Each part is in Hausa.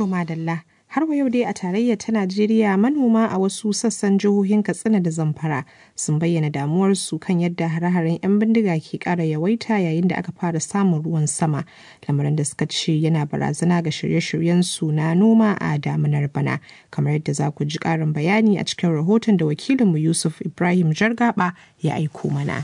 To madalla. Har wa yau dai a tarayyar ta Najeriya manoma a wasu sassan jihohin Katsina da Zamfara sun bayyana damuwarsu kan yadda hare-haren 'yan bindiga ke ƙara yawaita yayin da aka fara samun ruwan sama. Lamarin da suka ce yana barazana ga shirye-shiryen su na noma a damunar bana. Kamar yadda za ku ji ƙarin bayani a cikin rahoton da wakilinmu Yusuf Ibrahim Jargaba ya aiko mana.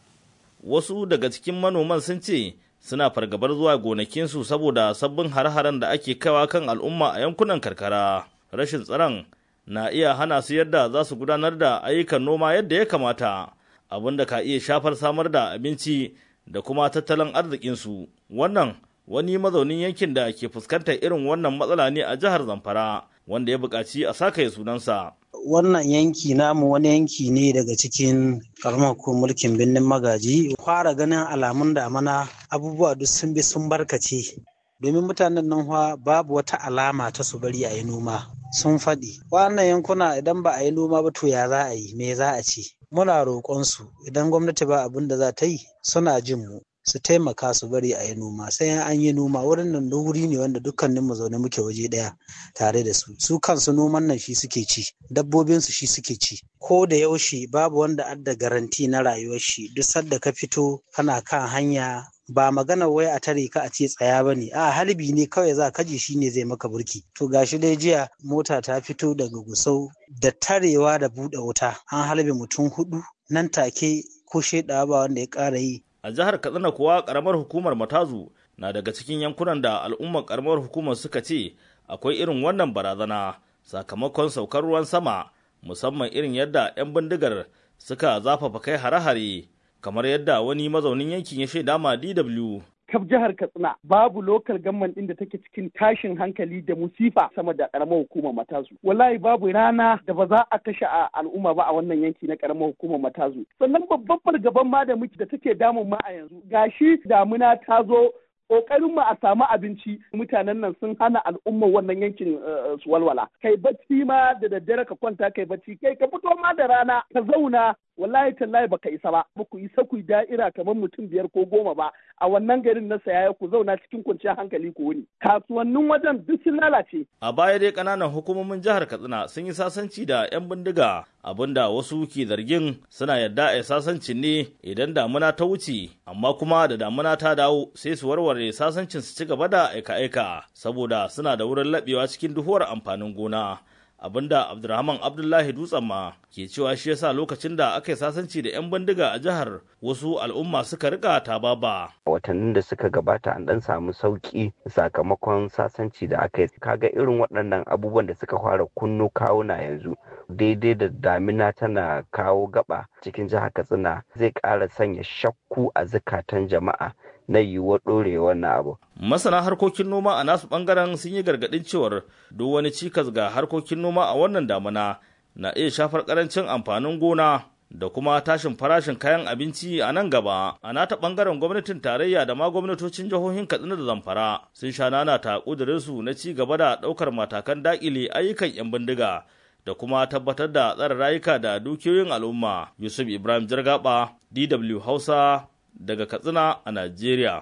Wasu daga cikin manoman sun ce suna fargabar zuwa gonakinsu saboda sabbin har-haren da ake kawa kan al'umma a yankunan karkara rashin tsaron na iya hana su yadda za su gudanar da ayyukan noma yadda ya kamata abin da ka iya shafar samar da abinci da kuma tattalin arzikinsu wannan wani mazaunin yankin da ke fuskantar irin wannan matsala ne a jihar zamfara wanda ya buƙaci a sakaye sunansa wannan yanki namu wani yanki ne daga cikin karamar ko mulkin birnin magaji fara ganin alamun damana abubuwa duk sun bi sun barkace domin mutanen nan babu wata alama ta su bari a yi noma sun faɗi wannan yankuna idan ba a yi noma ba to ya za a yi me za a ce muna roƙonsu idan gwamnati ba abin da za ta yi suna jin mu su taimaka su bari a yi noma sai an yi noma wurin nan wuri ne wanda dukkanin mu zaune muke waje daya tare da su su kansu noman nan shi suke ci dabbobin su shi suke ci ko da yaushe babu wanda adda garanti na rayuwar shi duk sadda ka fito kana kan hanya ba magana wai a tare ka a ce tsaya ba ne a halbi ne kawai za ka ji shi ne zai maka burki to gashi dai jiya mota ta fito daga gusau da tarewa da buɗe wuta an halbe mutum hudu nan take ko shaidawa ba wanda ya ƙara yi a jihar katsina kuwa karamar hukumar matazu na daga cikin yankunan da al'ummar karamar hukumar suka ce akwai irin wannan barazana sakamakon saukar ruwan sama musamman irin yadda 'yan bindigar suka zafafa kai hare-hare kamar yadda wani mazaunin yankin ya shaida ma dw kaf jihar Katsina babu lokal gamman din da take cikin tashin hankali da musifa sama da karamar hukumar Matazu. Wallahi babu rana da ba za a kashe a al'umma ba a wannan yanki na karamar hukumar Matazu. Sannan babban fargaban ma da muke da take damun ma a yanzu. Gashi damuna ta zo kokarin mu a samu abinci mutanen nan sun hana al'umma wannan yankin su walwala kai bacci ma da daddare ka kwanta kai bacci kai ka fito ma da rana ka zauna wallahi tallahi baka isa ba ba ku isa ku da'ira kamar mutum biyar ko goma ba a wannan garin na sayaya ku zauna cikin kwanciyar hankali ku wuni kasuwannin wajen duk sun lalace a baya dai kananan hukumomin jihar katsina sun yi sasanci da yan bindiga abinda wasu ke zargin suna yadda a sasancin ne idan damuna ta wuce amma kuma da damuna ta dawo sai su warware sasancin su ci gaba da aika-aika saboda suna da wurin laɓewa cikin duhuwar amfanin gona abinda abdulrahman abdullahi dutsen ma ke cewa shi yasa lokacin da aka yi sasanci da 'yan bindiga a jihar wasu al'umma suka rika tababa watannin da suka gabata an dan samu sauki sakamakon sasanci da aka yi kaga irin waɗannan abubuwan da suka fara kunno kawuna yanzu daidai da damina tana kawo gaba cikin jihar katsina zai ƙara sanya shakku a zukatan jama'a na yiwuwar ɗorewar na abu. Masana harkokin noma a nasu ɓangaren sun yi gargaɗin cewar duk wani cikas ga harkokin noma a wannan damuna na iya shafar ƙarancin amfanin gona da kuma tashin farashin kayan abinci a nan gaba. A nata ɓangaren gwamnatin tarayya da ma gwamnatocin jihohin Katsina da Zamfara sun sha nana ta ƙudurinsu na ci gaba da ɗaukar matakan daƙile ayyukan 'yan bindiga da kuma tabbatar da tsare rayuka da dukiyoyin al'umma. Yusuf Ibrahim Jargaba, DW Hausa, daga Katsina a Najeriya.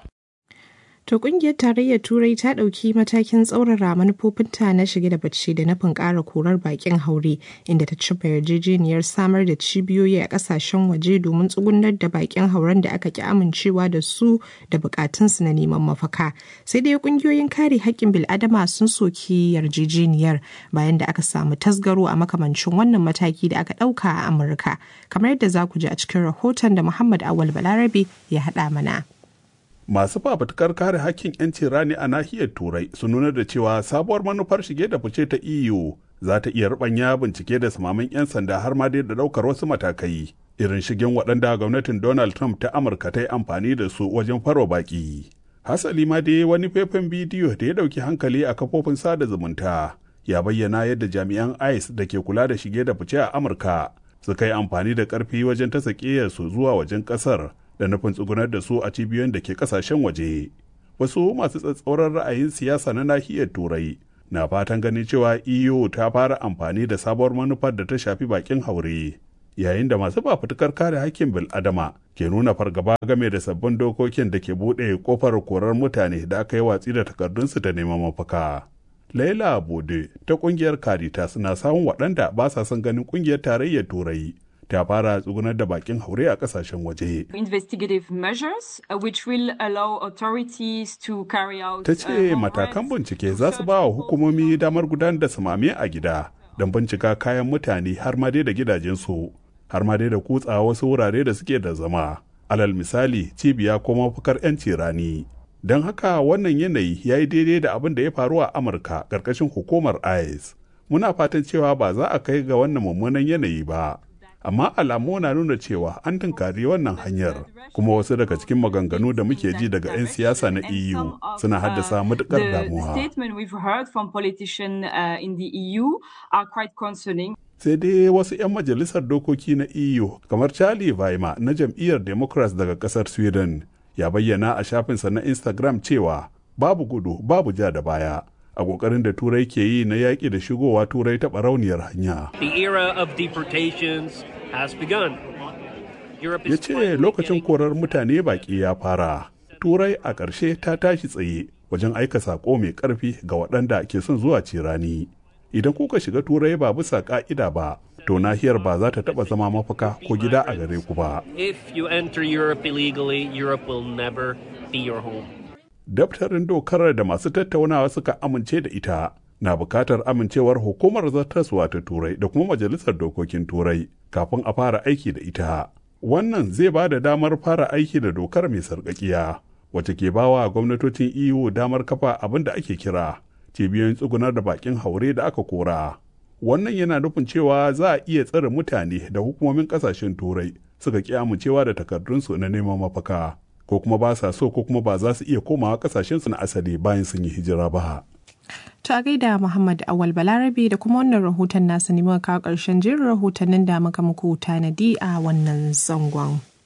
To kungiyar tarayyar Turai ta ɗauki matakin tsaurara manufofinta na shige da bacci da nufin ƙara korar bakin haure inda ta cimma yarjejeniyar samar da cibiyoyi a ƙasashen waje domin tsugunar da bakin hauren da aka ki amincewa da su da bukatunsu na neman mafaka. Sai dai kungiyoyin kare haƙƙin bil'adama sun soki yarjejeniyar bayan da aka samu tasgaro a makamancin wannan mataki da aka ɗauka a Amurka. Kamar yadda za ku ji a cikin rahoton da Muhammad Awal Balarabe ya haɗa mana. masu fafutukar kare hakkin 'yancin rani a nahiyar turai sun nuna da cewa sabuwar manufar shige da fice ta eu za ta iya rubanya bincike da samamin 'yan sanda har ma dai da daukar wasu matakai irin shigen waɗanda gwamnatin donald trump ta amurka ta yi amfani da su wajen farwa baki hasali ma dai wani faifan bidiyo da ya ɗauki hankali a kafofin sada zumunta ya bayyana yadda jami'an ice da ke kula da shige da fice a amurka suka yi amfani da ƙarfi wajen ta su zuwa wajen ƙasar da nufin tsugunar da su a cibiyoyin da ke kasashen waje wasu masu tsatsauran ra'ayin siyasa na nahiyar turai na fatan ganin cewa eu ta fara amfani da sabuwar manufar da ta shafi bakin haure yayin da masu fafutukar kare hakkin bil'adama ke nuna fargaba game da sabbin dokokin da ke buɗe kofar korar mutane da aka yi watsi da takardunsu da neman mafaka Laila Bode ta kungiyar Caritas na samun waɗanda ba sa son ganin kungiyar tarayyar Turai ta fara tsugunar da bakin haure a kasashen waje. Investigative measures uh, which will allow authorities to carry out Ta ce matakan bincike za su ba wa hukumomi damar gudanar da samame a gida don bincika kayan mutane har ma dai da gidajensu har ma dai da kutsa wasu wurare da suke da zama. Alal misali cibiya ko mafakar 'yanci rani. Don haka wannan yanayi ya yi daidai da abin da ya faru a Amurka ƙarƙashin hukumar ICE. Muna fatan cewa ba za a kai ga wannan mummunan yanayi ba. amma alamu na nuna cewa an tunkari wannan hanyar kuma wasu daga cikin maganganu da muke ji daga 'yan siyasa na eu suna haddasa matukar damuwa sai dai wasu 'yan majalisar dokoki na eu kamar charlie weimar na jam'iyyar democrats daga kasar sweden ya bayyana a shafinsa na instagram cewa babu gudu babu ja da baya a ƙoƙarin da turai ke yi na yaƙi da shigowa turai ta barauniyar hanya. The era of deportations has begun. Ya ce lokacin korar mutane baƙi ya fara. Turai a ƙarshe ta tashi tsaye wajen aika saƙo mai ƙarfi ga waɗanda ke son zuwa cirani. Idan kuka shiga turai ba bisa ƙa'ida ba, to nahiyar ba za ta taɓa zama mafaka ko gida a gare ku ba. If you enter Europe illegally, Europe will never be your home. daftarin dokar da masu tattaunawa suka amince da ita na bukatar amincewar hukumar zartaswa ta turai da kuma majalisar dokokin turai kafin a fara aiki da ita wannan zai ba da damar fara aiki da dokar mai sarƙaƙiya wacce ke bawa gwamnatocin eu damar kafa abin da ake kira cibiyoyin tsugunar da bakin haure da aka kora wannan yana nufin cewa za a iya tsare mutane da hukumomin ƙasashen turai suka ƙi amincewa da takardunsu na neman mafaka ko kuma ba sa so ko kuma ba za su iya komawa kasashensu na asali bayan sun yi hijira ba. To a gaida Muhammad Awal Balarabe da kuma wannan rahoton nasa ne muka kawo ƙarshen jerin rahotannin da muka muku tanadi a wannan zangon.